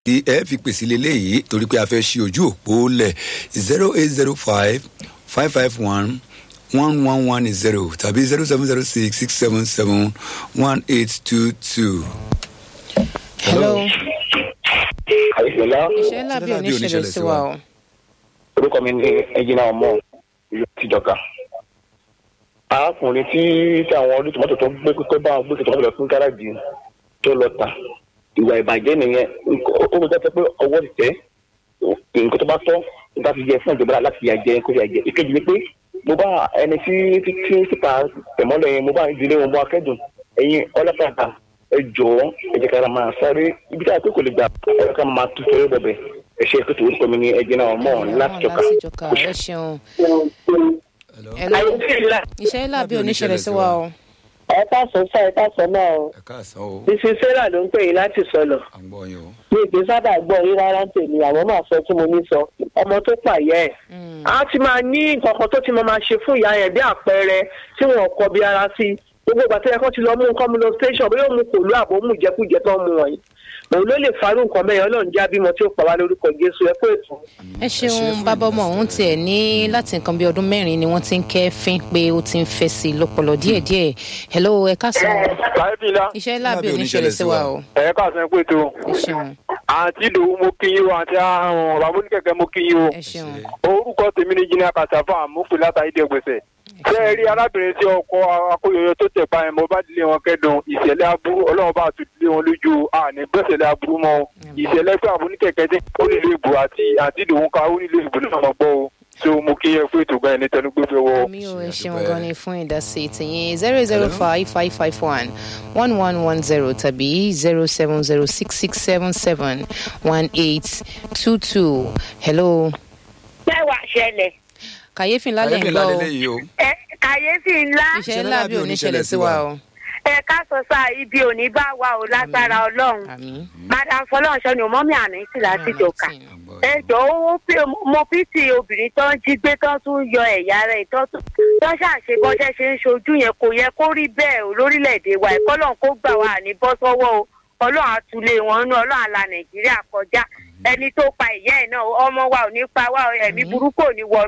tí ẹ fi pèsè lélẹ́yìí torí pé a fẹ́ ṣí ojú òpó lẹ̀ zero eight zero five five five one one one one zero tàbí zero seven zero six six seven seven one eight two two. hello. àìsèlá iṣẹ́ ńlá bí oníṣẹ̀lẹ̀ sí wa o. orúkọ mi ní ẹjìnà ọmọ ìlú tìjọka arákùnrin tí tí àwọn ọdún tòmátò tó gbé tó bá wọn gbé tòmátò lọ fún gáràjì tó lọ tà ìwà ìbàjẹ́ nìyẹn ó kó jẹ́ pé ọwọ́ ti tẹ́ nǹkan tó bá tọ́ nígbà tí jẹ fún ìjọba láti yà jẹ kó yà jẹ ìkejì ni pé mo bá ẹni tí tí tí síta tẹ̀mọ́lẹ̀ yẹn mo bá ìdílé wọn bọ́ akẹ́dùn ẹ̀yin ọlọ́pàá ẹ jọ̀ọ́ ẹ jẹ́ ká máa sáré ibi tí a pé kò lè gbà ẹ ká máa tu fẹ́rẹ́ bẹ̀bẹ̀ ẹ ṣe ètò orúkọ mi ní ẹjẹ náà mọ̀ láti jọka. láti jọka ẹ ṣeun. hello. iṣẹ́ ńlá bí oníṣẹ̀lẹ̀ sí wa o. ẹ káàsán sá ẹ káàsán náà o ẹ káàsán o mrs sarah ló ń pè yín láti sọlọ à ń gbọ́ yín o. mi ìgbé sábà gbọ́ yín rárá ń tèmi àwọn máa sọ tí mo ní sọ ọmọ tó pààyẹ ẹ a ti máa ní nǹkan kan tó ti máa máa ṣe fún ìyá yẹn bí àpẹẹrẹ tí wọn kọ bí ara sí gbogbo ìgbà tó yẹ kó ti lọ mú nǹkan mu lọ station bóyá òun kò lú àbò mú jẹkújẹ tó ń mu wọ̀nyí òun ló lè farú nǹkan bẹ́ẹ̀ ọlọ́run já bímọ tí ó pa wá lórúkọ jésù ẹ kó ètò. ẹ ṣeun bàbá ọmọ òun tiẹ̀ ní láti nǹkan bí ọdún mẹ́rin ni wọ́n ti ń kẹ́ fín pé ó ti ń fẹ́ sí i lọ́pọ̀lọ́ díẹ̀díẹ̀ hello ẹ káàsán báyìí iṣẹ́ ńlá bí oníṣẹ̀lẹ̀ sí wa o ẹ káàsán pé tó ẹ ṣeun àǹtí ìdòwú mo kí yín o àǹtí àrùn ramóníkẹ̀kẹ́ mo kí yín o ẹ ṣeun orúkọ tèmi ní jìnnà kàṣàfà àmúpè látàrí dẹgbẹsẹ ṣé ẹ rí arábìnrin tí ọkọ akóyọyọ tó tẹ̀ báyìí mo bá dilé wọn kẹ́dùn ìṣẹ̀lẹ̀ aburú ọlọ́run bá tún dilé wọn lójú àní gbẹ̀sẹ̀lẹ̀ aburú mọ́ o ìṣẹ̀lẹ̀ pé àmúníkẹ̀kẹ́ tí ó nílò ìbò àti àǹtí ìdòwú ká ó nílò ìbò náà mọ̀ gbọ́ o so mo kí yẹ fún ètò gan ẹni tẹnugbé fẹ́ wọ. mi ò ẹ ṣeun gan ni fún ìdásí tìyín zero zero five five five one one one one zero tàbí zero seven zero six six seven seven one eight two two hello mẹ́wàá ṣẹlẹ̀ kàyéfì ńlá lè ń ayébí gbọ́ ńlá o lélẹ́yìí o. ẹ kàyéfì ńlá iṣẹ́ ńlá bí oníṣẹ̀lẹ̀ sí wa o ẹ ká sọ sáà ibi òní bá wa ò lágbára ọlọ́run àmì madam fọlọ́ọ̀ṣọ́ ni mọ́mí àná sì láti jọ̀ka ẹ jọ owó pé mo fi ti obìnrin tó ń jí gbé tó tún yọ ẹ̀yà rẹ̀ tó tún tó ṣàṣe bọ́ṣẹ́ ṣe ń ṣojú yẹn kò yẹ kó rí bẹ́ẹ̀ o lórílẹ̀‐èdè wa ẹ̀kọ́ lọ́n kó gbà wá ní bọ́ sọ́wọ́ o ọlọ́run àtúlé wọn nú ọlọ́run àla nàìjíríà kọjá ẹni tó pa ìyá ẹ̀ náà ọmọ wa ò ní pa wá ẹ̀mí burúkú ò ní wọnú